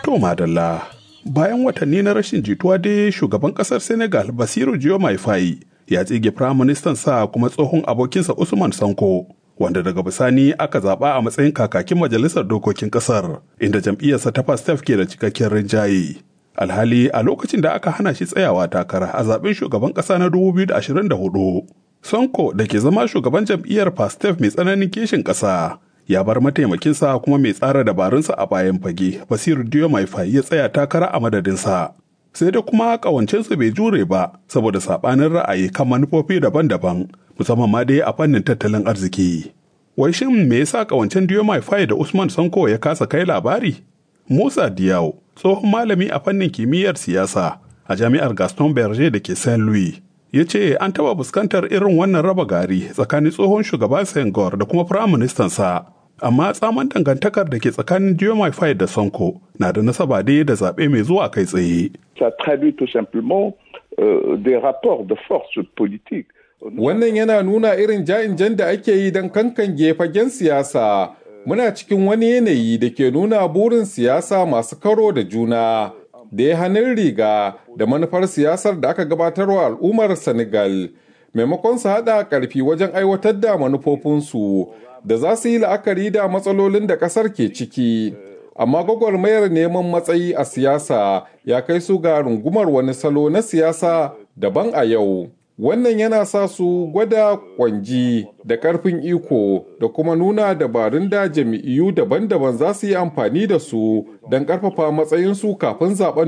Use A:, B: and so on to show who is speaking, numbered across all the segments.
A: To madalla, bayan watanni na rashin jituwa dai shugaban kasar Senegal Basiru Diomaye Faye ya tsige firaministan sa kuma tsohon abokinsa Usman Sanko. Wanda daga bisani aka zaɓa a matsayin kakakin majalisar dokokin ƙasar, inda jam'iyyarsa ta Pastef ke da cikakken rinjaye. Alhali a lokacin da aka hana shi tsayawa takara a zaɓen shugaban ƙasa na 2024. Sonko da ke zama shugaban jam'iyyar Pastef mai tsananin kishin ƙasa ya bar mataimakinsa kuma mai tsara dabarunsa a bayan fage Basiru Diomaye Faye ya tsaya takara a madadinsa. Sai da kuma ƙawancensu bai jure ba saboda saɓanin ra'ayi kan manufofi daban-daban musamman ma dai a fannin tattalin arziki. Wai shin me yasa ƙawancen Diomaye Faye da Usman Sonko ya kasa kai labari? Musa Diyaw, tsohon malami a fannin kimiyyar siyasa a jami'ar Gaston Berger da ke Saint Louis, ya ce an taɓa fuskantar irin wannan raba gari tsakanin tsohon shugaba Senghor da kuma firaministansa. Amma tsaman dangantakar da ke tsakanin Diomaye Faye da Sonko na da nasaba dai da zaɓe mai zuwa kai tsaye.
B: Ça traduit tout simplement euh, des rapports de force politique.
C: Wannan yana nuna irin ja'in da ake yi don kankan fagen siyasa. Muna cikin wani yanayi da ke nuna burin siyasa masu karo da juna. da ya hannun riga da manufar siyasar da aka gabatarwa al'ummar Senegal maimakon su haɗa ƙarfi wajen aiwatar da manufofinsu da za su yi la'akari da matsalolin da ƙasar ke ciki. Amma gwagwarmayar neman matsayi a siyasa ya kai su ga rungumar wani salo na siyasa daban a yau. Wannan yana sa su gwada kwanji da ƙarfin iko da kuma nuna dabarun da jami'iyu daban-daban za su yi amfani da su don ƙarfafa matsayinsu kafin zaben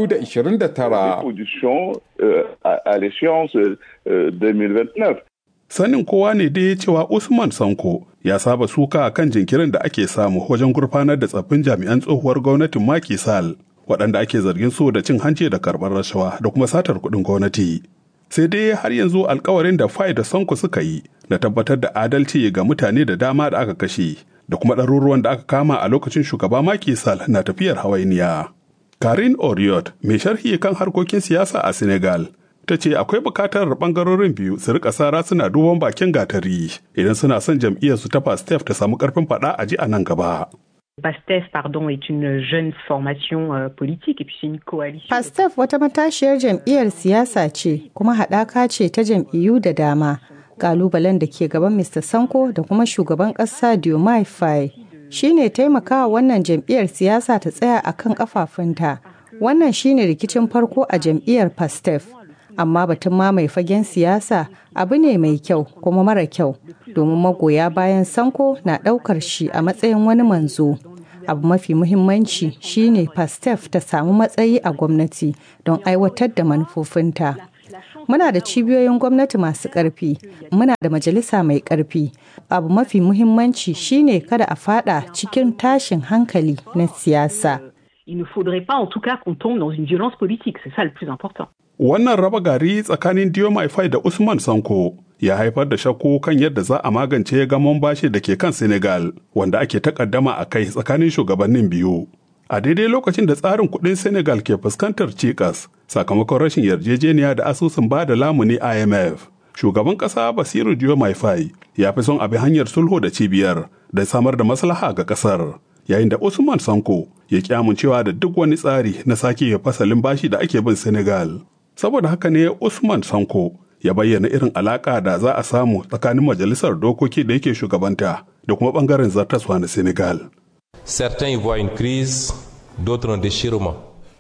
C: 2029.
A: Sanin kowa ne dai cewa Usman Sanko ya saba suka kan jinkirin da ake samu wajen gurfanar da tsaffin jami'an tsohuwar gwamnatin Macky Sall waɗanda ake zargin su da cin hanci da karɓar rashawa da kuma satar kuɗin gwamnati. sai dai har yanzu alkawarin da fai da sonko suka yi da tabbatar da adalci ga mutane da dama da aka kashe da kuma ɗaruruwan da aka kama a lokacin shugaba Macky Sall na tafiyar hawainiya. Karin Oriot, mai sharhi kan harkokin siyasa a Senegal, ta ce akwai bukatar bangarorin biyu su rika sara suna duban bakin gatari idan suna son jam'iyyarsu ta Pastef ta samu karfin faɗa a ji a nan gaba.
D: PASTEF pardon, est une jeune formation euh, politique et puis c'est une coalition.
E: PASTEF wata matashiyar jam'iyyar siyasa ce kuma haɗaka ce ta jam'iyyu da dama. Kalubalen da ke gaban Mr. Sanko da kuma shugaban ƙasa Diomaye Faye shine taimakawa wannan jam'iyyar siyasa ta tsaya a kan ƙafafunta. Wannan shine rikicin farko a jam'iyyar PASTEF. Amma batun ma mai fagen siyasa abu ne mai kyau kuma mara kyau domin magoya bayan Sanko na ɗaukar shi a matsayin wani manzo. abu mafi muhimmanci shine pastef ta samu matsayi a gwamnati don aiwatar da manufofinta muna da cibiyoyin gwamnati masu ƙarfi muna da majalisa mai ƙarfi abu mafi muhimmanci shine kada a fada cikin tashin hankali na siyasa
D: Il ne faudrait pas en tout cas qu'on tombe dans une violence politique, c'est ça le plus important.
A: Wannan raba gari tsakanin Diomaye Faye da Usman Sanko ya haifar da shakku kan yadda za a magance gamon bashi da ke kan Senegal wanda ake takaddama a kai tsakanin shugabannin biyu. A daidai lokacin da tsarin kuɗin Senegal ke fuskantar cikas sakamakon rashin yarjejeniya da asusun ba da lamuni IMF. Shugaban ƙasa Basiru Diomaye Faye ya fi son abi hanyar sulhu da cibiyar da samar da maslaha ga ƙasar. Yayin da Usman Sanko ya ki amincewa da duk wani tsari na sake fasalin bashi da ake bin Senegal. Saboda haka ne Usman Sanko ya bayyana irin alaka da za a samu tsakanin majalisar dokoki da yake shugabanta da kuma bangaren zartaswa na Senegal.
F: Certains y voient une crise, d'autres un déchirement.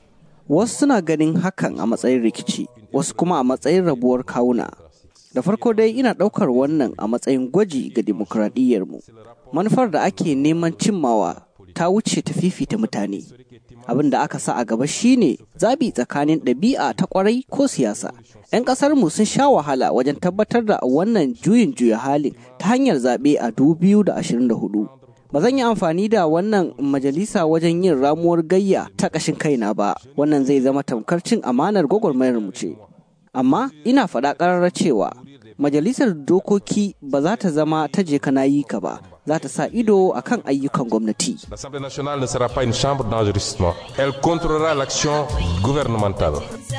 G: Wasu suna ganin hakan a matsayin rikici, wasu kuma a matsayin rabuwar kawuna. Da farko dai ina ɗaukar wannan a matsayin gwaji ga dimokuraɗiyyarmu. Manufar da ake neman cimmawa ta wuce ta fifita mutane. Abin da aka sa a gaba shine zabi tsakanin ɗabi'a ta ƙwarai ko siyasa. 'Yan ƙasarmu sun sha wahala wajen tabbatar da wannan juyin juya halin ta hanyar zaɓe a 2024. Ba zan yi amfani da wannan majalisa wajen yin ramuwar gayya ta ƙashin kaina ba, wannan zai zama tamkar cin amanar gwagwarmayar mu ce. Amma ina faɗa ƙararra cewa majalisar dokoki ba za ta zama ta je kana yi ka ba, za ta sa ido a kan ayyukan gwamnati.
F: L'Assemblée nationale ne sera pas une chambre d'enregistrement. Elle contrôlera l'action gouvernementale.